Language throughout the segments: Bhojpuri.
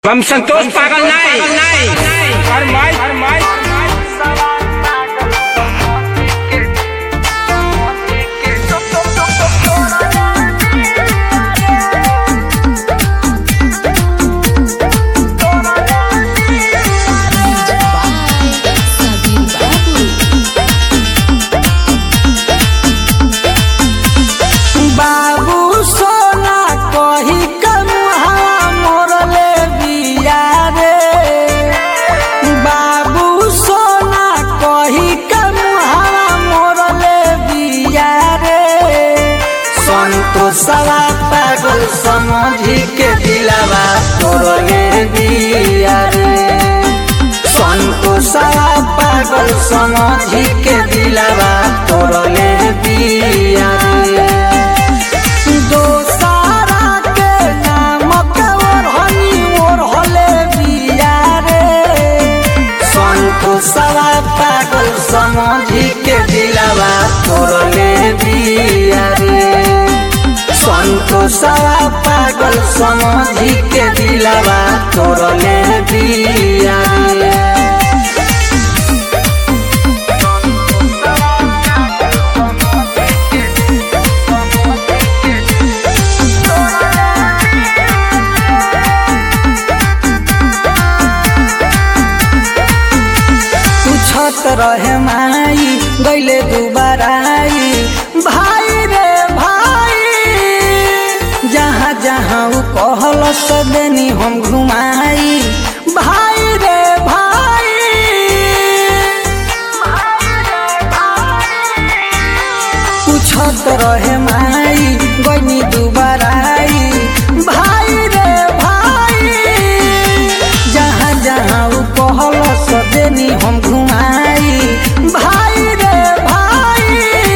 हम संतोष पागल नहीं फरमाई फरमाई Sabir Babu. बाबू सोना कही कमुहा मोरले बिया रे बाबू सोना कही कमुहा मोरले बिया रे संतोषवा पागल समझी के दिलावा तोरले बिया रे संतोषवा पागल समझी के दिलावा तोरले बिया रे दोसारा के नाम के ओढ़नी ओढ़ले बिया रे संतोषवा पागल समझी के दिलावा तोड़ले बिया रे संतोषवा पागल समझी के दिलावा तोड़ले बिया रे पूछत रहे माई गैले दुबाराई भाई रे भाई जहाँ जहाँ उ कहल सदनी हम घुमाई भाई रे भाई पूछत रहे माई गैनी दुबाराई भाई रे भाई जहाँ जहाँ उ कहल सदेनी हम घुमाई भाई रे भाई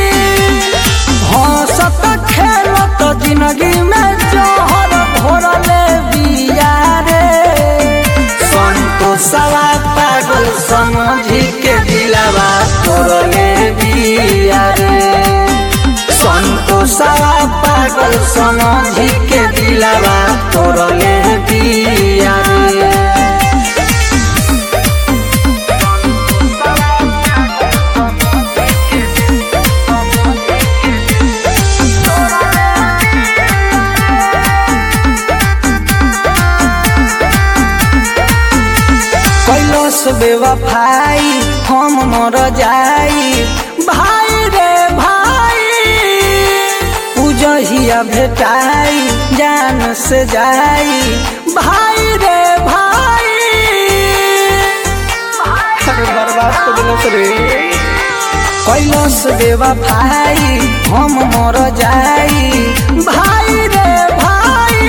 हंसत खेलत जिंदगी में जहर घोरले बिया रे संतोषवा पागल समझी के दिलावा तोरले बिया रे संतोषवा पागल समझी के दिलावा तोरले बिया रे कैलस बेवफाई हम मर जाई भाई रे भाई उजहिया भेटाई जान से जाई भाई रे भाई अरे बर्बाद कर दिलस रे कैलस बेवफाई हम मर जाई भाई रे भाई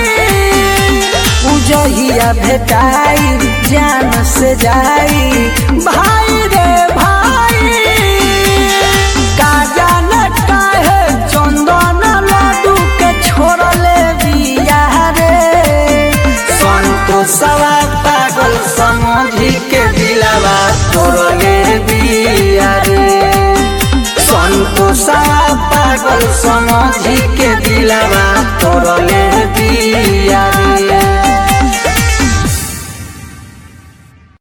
उजहिया भेटाई जान से जाई भाई रे भाई का जाने काहे चंदन लड्डू के छोड़ले बिया रे संतोषवा पागल समझी के दिलावा तोड़ले बिया रे संतोषवा पागल समझी के दिलावा